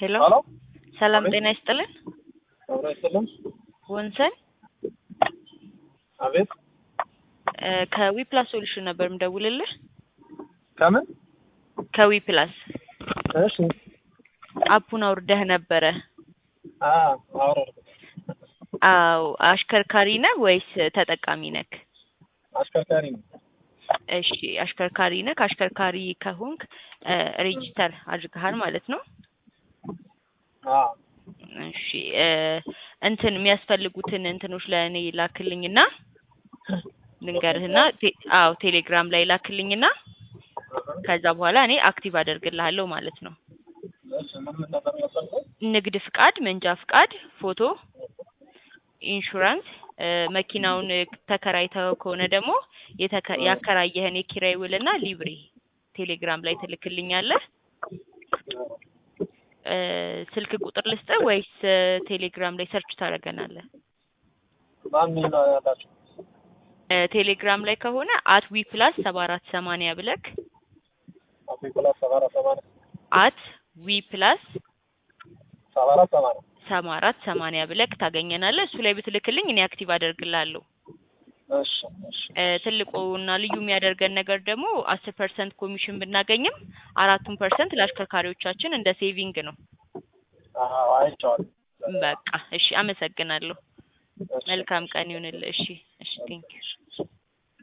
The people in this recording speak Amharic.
ሄሎ ሄሎ ሰላም አቤት። ጤና ይስጥልን። አብሮ አይሰለም። ወንሰን አቤት እ ከዊፕላስ ሶሉሽን ነበር የምደውልልህ። ከምን? ከዊፕላስ እሺ አፑን አውርደህ ነበረ። አ አውረድ አዎ አሽከርካሪ ነህ ወይስ ተጠቃሚ ነክ? አሽከርካሪ ነው። እሺ አሽከርካሪ ነህ። አሽከርካሪ ከሆንክ እ ሬጂስተር አድርገሃል ማለት ነው። አ እሺ እ እንትን የሚያስፈልጉትን እንትኖች ለእኔ ላክልኝና ልንገርህና ቴ- አዎ ቴሌግራም ላይ ላክልኝና ከዛ በኋላ እኔ አክቲቭ አደርግልሃለሁ ማለት ነው። እሺ ምን ምን ነበር የሚያስፈልገው? ንግድ ፍቃድ፣ መንጃ ፍቃድ፣ ፎቶ፣ ኢንሹራንስ እ መኪናውን ተከራይተው ከሆነ ደግሞ የተከ- ያከራየህን የኪራይ ውልና ሊብሬ ቴሌግራም ላይ ትልክልኛለህ። እ ስልክ ቁጥር ልስጥህ ወይስ እ ቴሌግራም ላይ ሰርች ታደርገናለህ? ማን ምን ነው ያላችሁ? እ ቴሌግራም ላይ ከሆነ አት ዊ ፕላስ ሰባ አራት ሰማንያ ብለክ አቶ ይቆላል ሰባ አራት ሰማንያ አት ዊ ፕላስ ሰባ አራት ሰማንያ ሰባ አራት ሰማንያ ብለክ ታገኘናለህ። እሱ ላይ ብትልክልኝ እኔ አክቲቭ አደርግልሃለሁ። እሺ እሺ እ ትልቁና ልዩ የሚያደርገን ነገር ደግሞ አስር ፐርሰንት ኮሚሽን ብናገኝም አራቱን ፐርሰንት ለአሽከርካሪዎቻችን እንደ ሴቪንግ ነው። አዎ አይቼዋለሁ። በቃ እሺ፣ አመሰግናለሁ። እሺ፣ መልካም ቀን ይሁንልህ። እሺ፣ እሺ፣ ቴንክ እሺ